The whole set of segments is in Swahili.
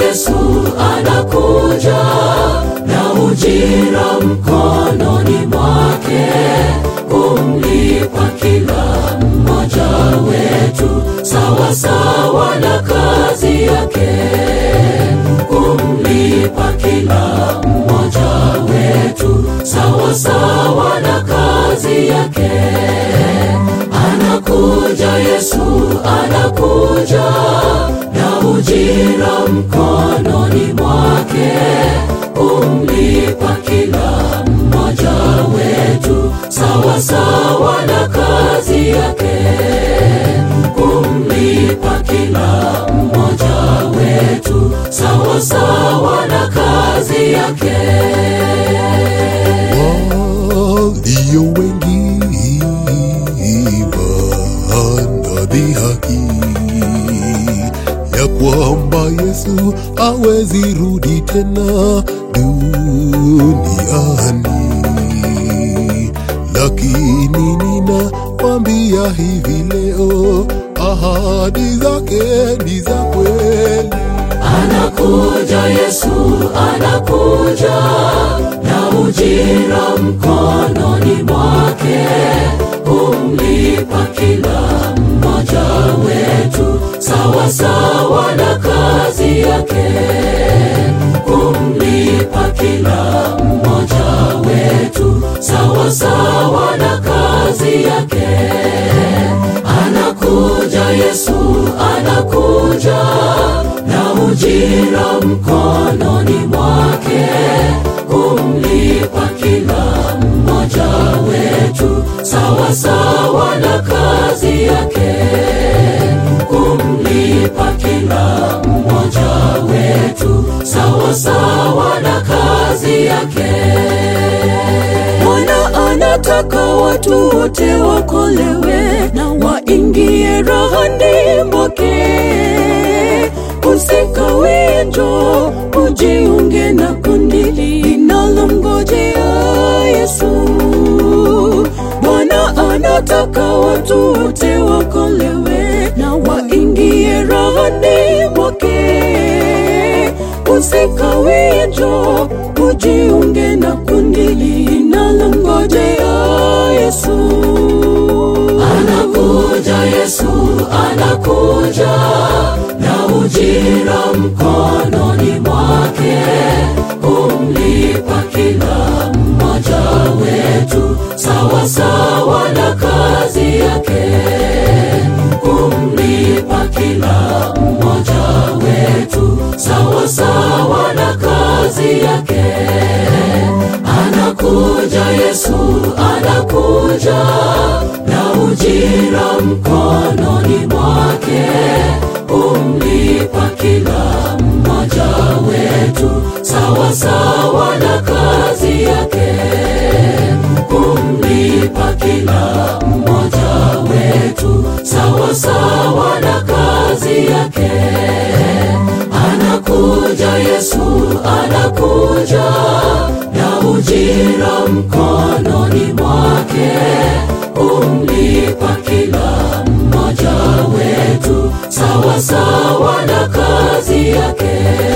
Yesu anakuja na ujira mkononi mwake kumlipa kila mmoja wetu sawa sawa na kazi yake, kumlipa kila mmoja wetu sawa sawa na kazi yake. Anakuja Yesu, anakuja na ujira mkononi mwake kumlipa kila mmoja wetu sawa sawa na kazi yake, kumlipa kila mmoja wetu sawa sawa na kazi yake. walio wengi wanadhihaki ya kwamba Yesu hawezi rudi tena duniani, lakini ninakwambia hivi leo, ahadi zake ni za kweli. Anakuja Yesu, anakuja na ujira mkononi mwake kumlipa kila mmoja wetu sawa sawa na kazi yake, kumlipa kila mmoja wetu sawa sawa na kazi yake. Anakuja Yesu, anakuja na ujira mkononi mwake kumlipa kila mmoja wetu sawa sawa na kazi yake, kumlipa kila mmoja wetu sawa sawa na kazi yake. Bwana anataka watu wote wakolewe na waingie rahani mwake. Usikawie, njoo ujiunge na kundi linalomngojea Yesu. Bwana anataka watu wote wakolewe na waingie rahani mwake. Usikawie, njoo ujiunge na kundi linalomngojea Yesu. Anakuja Yesu, anakuja na ujira mkononi mwake kumlipa kila mmoja wetu sawa sawa na kazi yake, kumlipa kila mmoja wetu sawa sawa na kazi yake. Anakuja Yesu, anakuja na ujira mkononi mwake kumlipa kila mmoja wetu sawa sawa na kazi yake, kumlipa kila mmoja wetu sawa sawa na kazi yake. Anakuja Yesu, anakuja na ujira mkononi mwake kumlipa kila mmoja wetu sawa sawa na kazi yake,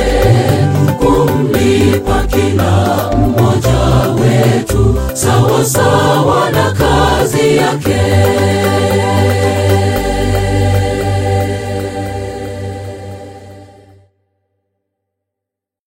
kumlipa kila mmoja wetu sawa sawa na kazi yake.